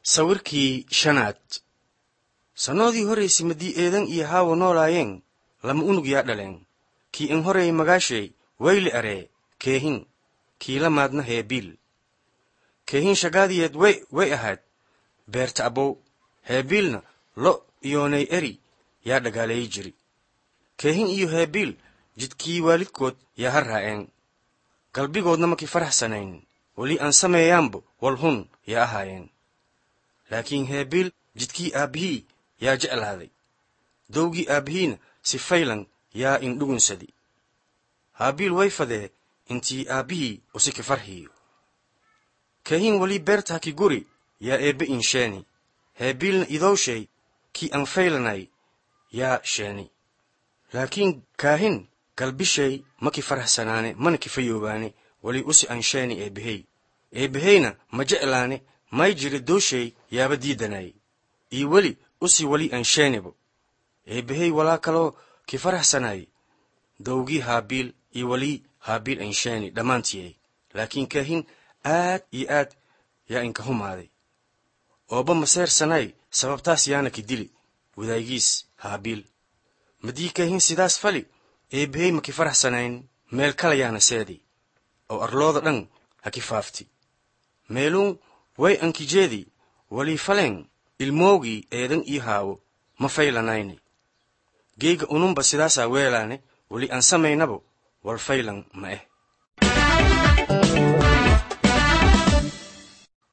sawirkii shanaad sannoodii horraysay maddii eedan iyo haawo noolaayeen lama unug yaa dhaleen kii in horeey magaashay wayli aree keehin kii la maadna heebiil keehin shagaadiyeed way way ahayd beerta abow heebiilna lo iyoonay eri yaa dhagaaleeyi jiri keehin iyo heebiil jidkii waalidkood yaa ha raa'een galbigoodna makii faraxsanayn weli aan sameeyaanbo wal hun yaa ahaayeen laakiin heebiil jidkii aabbihii yaa jeclaaday dowgii aabbihiina si faylan yaa indhugunsadi haabiil way fadee intii aabbihii usiki farhiyo keehin weli beerta haki guri yaa eebbe in sheeni heebiilna idowshay kii aan faylanay yaa sheeni laakiin kaahin galbishay maki faraxsanaane mana kifayoobaane weli usi aan sheeni eebbehey eebbeheyna ma jeclaane may jiri dowshay yaaba diidanay iyo weli usi weli aan sheenibo eebbehey walaa kaloo ki faraxsanay dowgii haabiil iyo weli haabiil aan sheeni dhammaantiyey laakiin kaahin aad iyo aad yaa inka humaaday ooba maseersanay sababtaas yaana ki dili wadaagiis haabiil maddii kaahin sidaas fali eebbehey ma ki faraxsanayn meel kala yaana seedi oo arlooda dhan ha ki faafti meeluun way ankijeedi walii faleen ilmoogii eedan ii haawo ma faylanayne geyga ununba sidaasaa weelaane weli aan samaynabo wal faylan ma eh